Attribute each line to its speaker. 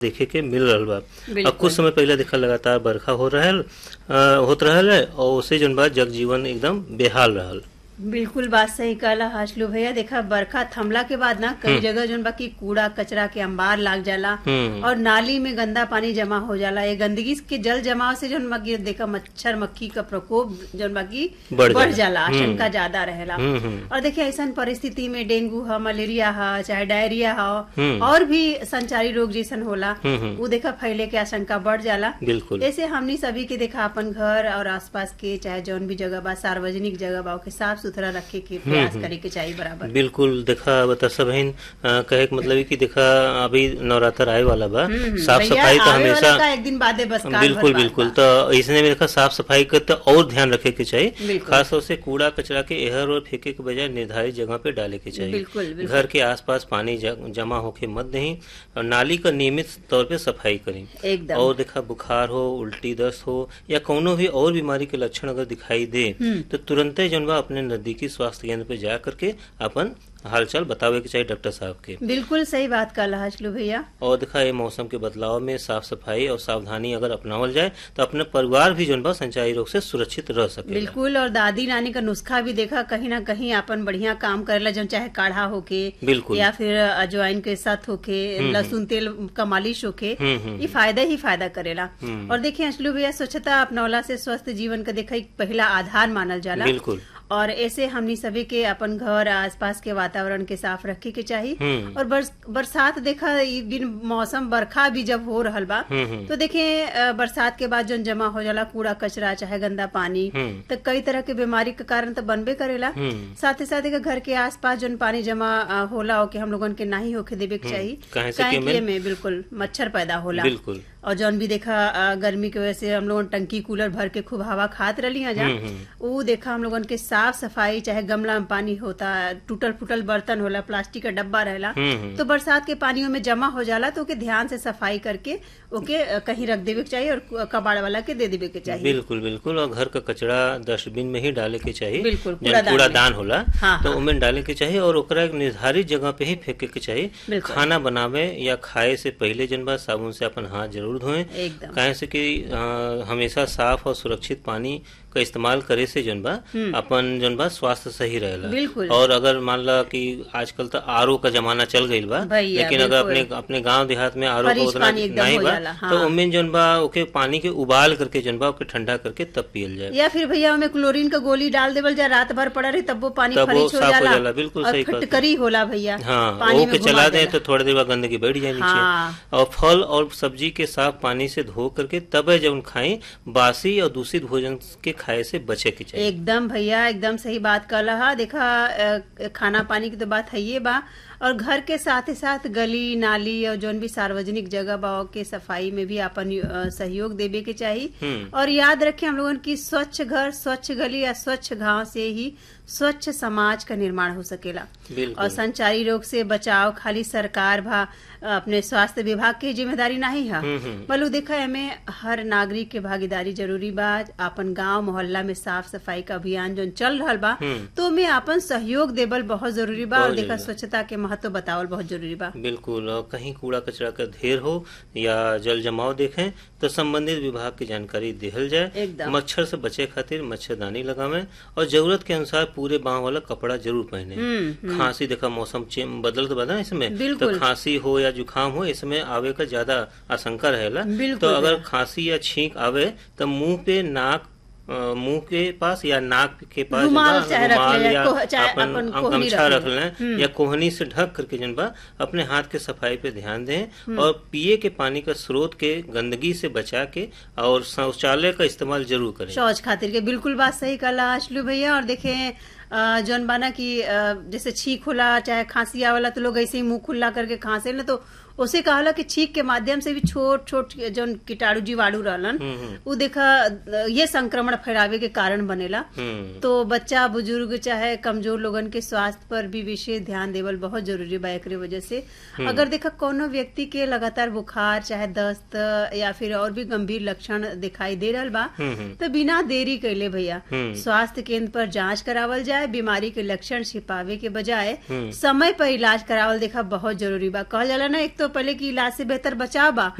Speaker 1: देखे के मिल रहल बा
Speaker 2: बिल्कुल।
Speaker 1: अब कुछ समय पहले देखा लगातार बरखा हो रहल अ, होत रहल है और उससे जन बा जनजीवन एकदम बेहाल रहल
Speaker 2: बिल्कुल बात सही कहला हाशलू भैया देखा बरखा थमला के बाद ना कई जगह जोन बाकी कूड़ा कचरा के अंबार लाग जाला
Speaker 1: हम्म।
Speaker 2: और नाली में गंदा पानी जमा हो जाला ये गंदगी के जल जमाव से जोन बाकी देखा मच्छर मक्खी का प्रकोप जोन बाकी
Speaker 1: बढ़
Speaker 2: बढ़
Speaker 1: जाला।
Speaker 2: जाला
Speaker 1: हम्म।
Speaker 2: आशंका ज्यादा रहेला
Speaker 1: हम्म, हम्म।
Speaker 2: और देखिए ऐसा परिस्थिति में डेंगू है मलेरिया है चाहे डायरिया
Speaker 1: हम्म।
Speaker 2: है और भी संचारी रोग जैसन होला
Speaker 1: हम्म, हम्म।
Speaker 2: वो देखा फैले के आशंका बढ़ जाला
Speaker 1: बिल्कुल
Speaker 2: ऐसे हमनी सभी के देखा अपन घर और आसपास के चाहे जौन भी जगह बा सार्वजनिक जगह बा ओके साफ सुथरा रखे के प्रयास करे के चाहिए बराबर
Speaker 1: बिल्कुल देखा बता सबहिन अ, कहे के मतलब है कि देखा अभी नवरात्र आए वाला बा
Speaker 2: हम्म,
Speaker 1: साफ
Speaker 2: भैया,
Speaker 1: सफाई तो
Speaker 2: आवे वाला
Speaker 1: हमेशा
Speaker 2: का एक दिन बादे बस काल
Speaker 1: बिल्कुल
Speaker 2: भर बाद
Speaker 1: बिल्कुल
Speaker 2: बा।
Speaker 1: तो इसने में देखा साफ सफाई का तो और ध्यान रखे के चाहिए
Speaker 2: बिल्कुल।
Speaker 1: खास तौर से कूड़ा कचरा के एहर और फेंके के बजाय निर्धारित जगह पे डाले के चाहिए
Speaker 2: बिल्कुल, बिल्कुल।
Speaker 1: घर के आसपास पानी ज- जमा होके मत दें और नाली का नियमित तौर पे सफाई करें
Speaker 2: एकदम
Speaker 1: और देखा बुखार हो उल्टी दस्त हो या कोनो भी और बीमारी के लक्षण अगर दिखाई दे तो तुरंत ही जनवा अपने नजदीकी स्वास्थ्य केंद्र पे जा करके अपन हालचाल बतावे के चाहिए डॉक्टर साहब के
Speaker 2: बिल्कुल सही बात कहला हाशलू भैया
Speaker 1: और देखा ये मौसम के बदलाव में साफ सफाई और सावधानी अगर अपनावल जाए तो अपने परिवार भी जनवा संचारी रोग से सुरक्षित रह सके
Speaker 2: बिल्कुल और दादी नानी का नुस्खा भी देखा कहीं ना कहीं अपन बढ़िया काम करेला जो चाहे काढ़ा होके
Speaker 1: बिल्कुल।
Speaker 2: या फिर अजवाइन के साथ होके लहसुन तेल का मालिश होके
Speaker 1: हम्म, हम्म,
Speaker 2: ये फायदा ही फायदा करेला और देखिए अंशलू भैया स्वच्छता अपनौला से स्वस्थ जीवन का देखा एक पहला आधार मानल जाला
Speaker 1: बिल्कुल
Speaker 2: और ऐसे हमनी सभी के अपन घर आसपास के वातावरण के साफ रखे के चाहिए
Speaker 1: हम्म।
Speaker 2: और बरस, बरसात देखा ई दिन मौसम बरखा भी जब हो रहल बा
Speaker 1: हम्म, हम्म।
Speaker 2: तो देखिए अ, बरसात के बाद जौन जमा हो जाला कूड़ा कचरा चाहे गंदा पानी
Speaker 1: हम्म।
Speaker 2: तो कई तरह के बीमारी के कारण तो बनबे करेला
Speaker 1: हम्म।
Speaker 2: साथ ही साथ एक घर के आसपास जौन पानी जमा अ, होला ओके हम लोगन के नहीं होके देवे के चाहिए
Speaker 1: काहे से कि
Speaker 2: काहे कि
Speaker 1: एमे-
Speaker 2: एमे बिल्कुल मच्छर पैदा होला
Speaker 1: बिल्कुल
Speaker 2: और जौन भी देखा अ, गर्मी के वजह से हम लोगन टंकी कूलर भर के खूब हवा खात रही जा
Speaker 1: हम्म, हम्म।
Speaker 2: वो देखा हम लोगन के साफ सफाई चाहे गमला में पानी होता टूटल फूटल बर्तन होला प्लास्टिक का डब्बा रहेला
Speaker 1: हम्म, हम्म।
Speaker 2: तो बरसात के पानियों में जमा हो जाला तो ओके ध्यान से सफाई करके ओके अ, कहीं रख देवे के चाहिए और कु- कबाड़ वाला के दे देवे के चाहिए
Speaker 1: बिल्कुल बिल्कुल और घर का कचरा डस्टबिन में ही डाले के चाहिए
Speaker 2: बिल्कुल,
Speaker 1: जौन
Speaker 2: कूड़ादान में।
Speaker 1: कूड़ादान होला
Speaker 2: हाँ,
Speaker 1: तो
Speaker 2: हाँ।
Speaker 1: उमें डाले के चाहिए और ओकरा एक निर्धारित जगह पे ही फेंके के चाहिए
Speaker 2: बिल्कुल।
Speaker 1: खाना बनावे या खाए से पहले जन बा साबुन से अपन हाथ जरूर धोएं
Speaker 2: एकदम
Speaker 1: काहे से कि अ, हमेशा साफ और सुरक्षित पानी का इस्तेमाल करे से जन बा अपन जन बा स्वास्थ्य सही रहेला
Speaker 2: बिल्कुल।
Speaker 1: और अगर मान ला कि आजकल तो आरओ का जमाना चल गईल बा
Speaker 2: भैया,
Speaker 1: लेकिन अगर अपने
Speaker 2: बिल्कुल।
Speaker 1: अपने गांव देहात में आरओ का
Speaker 2: फ्रिज
Speaker 1: उतना
Speaker 2: पानी एकदम
Speaker 1: नहीं
Speaker 2: हो
Speaker 1: बा
Speaker 2: जाला, हाँ।
Speaker 1: तो उनमें जन बा ओके पानी के उबाल करके जन बा ओके ठंडा करके तब पियल जाए
Speaker 2: या फिर भैया हमें क्लोरीन का गोली डाल देवल जा रात भर पड़ा रही तब वो पानी
Speaker 1: तब वो
Speaker 2: खरीच हो
Speaker 1: साफ हो
Speaker 2: जाला
Speaker 1: जाला, बिल्कुल
Speaker 2: और
Speaker 1: सही कहते हैं।
Speaker 2: फिटकरी होला भैया
Speaker 1: हाँ
Speaker 2: पानी
Speaker 1: वो
Speaker 2: में
Speaker 1: के
Speaker 2: घुमा
Speaker 1: चला दें
Speaker 2: देला।
Speaker 1: तो थोड़ी देर बाद गंदगी बैठ जाए नीचे
Speaker 2: हाँ।
Speaker 1: और फल और सब्जी के साफ पानी से धो करके तब है जब खाएं बासी और दूषित भोजन के खाए से बचे के चाहिए
Speaker 2: एकदम भैया एकदम सही बात कर रहा देखा अ, खाना पानी की तो बात है ये बा और घर के साथ ही साथ गली नाली और जौन भी सार्वजनिक जगह बा के सफाई में भी अपन अ, सहयोग देवे के चाहिए
Speaker 1: हम्म।
Speaker 2: और याद रखें हम लोगन की स्वच्छ घर स्वच्छ गली या स्वच्छ गांव से ही स्वच्छ समाज का निर्माण हो सकेला
Speaker 1: बिल्कुल
Speaker 2: और संचारी रोग से बचाव खाली सरकार भा अपने स्वास्थ्य विभाग की जिम्मेदारी नहीं है
Speaker 1: हम्म, हम्म।
Speaker 2: बलू देखा एमे हर नागरिक के भागीदारी जरूरी बा अपन गांव मोहल्ला में साफ सफाई का अभियान जो चल रहा बा
Speaker 1: हम्म।
Speaker 2: तो में अपन सहयोग देवल बहुत जरूरी बा और
Speaker 1: बहुत
Speaker 2: देखा
Speaker 1: जरूरी बा।
Speaker 2: स्वच्छता के महत्व बतावल बहुत जरूरी बा
Speaker 1: बिल्कुल और कहीं कूड़ा कचरा का ढेर हो या जल जमाव देखें तो संबंधित विभाग की जानकारी दिहल जाए
Speaker 2: एकदम।
Speaker 1: मच्छर से बचे खातिर मच्छरदानी लगावें और जरूरत के अनुसार पूरे बांह वाला कपड़ा जरूर पहने
Speaker 2: हम्म,
Speaker 1: खांसी देखा मौसम चेंज बदल तो बदल इसमें तो
Speaker 2: बिल्कुल।
Speaker 1: खांसी हो या जुकाम हो इसमें आवे का ज्यादा आशंका रहेला
Speaker 2: बिल्कुल
Speaker 1: तो अगर
Speaker 2: रहेला।
Speaker 1: खांसी या छींक आवे तो मुंह पे नाक अ, मुंह के पास या नाक के पास
Speaker 2: रुमाल
Speaker 1: जन बा,
Speaker 2: चाहे रख ले
Speaker 1: रुमाल
Speaker 2: या
Speaker 1: या
Speaker 2: कोह- चाहे
Speaker 1: अपन
Speaker 2: अपन कोहनी
Speaker 1: गमछा
Speaker 2: रख
Speaker 1: रख
Speaker 2: ले।
Speaker 1: लें या कोहनी से ढक करके जन बा अपने हाथ के सफाई पे ध्यान दें और पिए के पानी का स्रोत के गंदगी से बचा के और शौचालय का इस्तेमाल जरूर करें
Speaker 2: शौच खातिर के बिल्कुल बात सही कहला अशलू भैया और देखे अ, जौन बाना की अ, जैसे छींक होला चाहे खांसी आवेला तो लोग ऐसे ही मुंह खुला करके खांसे न तो उसे कहला कि छींक के माध्यम से भी छोट छोट जौन कीटाणु जीवाणु रहलन उ देखा अ, ये संक्रमण फैलावे के कारण बनेला
Speaker 1: हम्म
Speaker 2: तो बच्चा बुजुर्ग चाहे कमजोर लोगन के स्वास्थ्य पर भी विशेष ध्यान देवल बहुत जरूरी बा एकरे वजह से अगर देखा कोनो व्यक्ति के लगातार बुखार चाहे दस्त या फिर और भी गंभीर लक्षण दिखाई दे रहल बा
Speaker 1: हम्म, हम्म।
Speaker 2: तो बिना देरी कैले भैया
Speaker 1: हम्म।
Speaker 2: स्वास्थ्य केंद्र पर जांच करावल जाए बीमारी के लक्षण छिपावे के बजाय
Speaker 1: हम्म।
Speaker 2: समय पर इलाज करावल देखा बहुत जरूरी बा कहल जाला ना एक तो पहले कि इलाज से बेहतर बचाव बा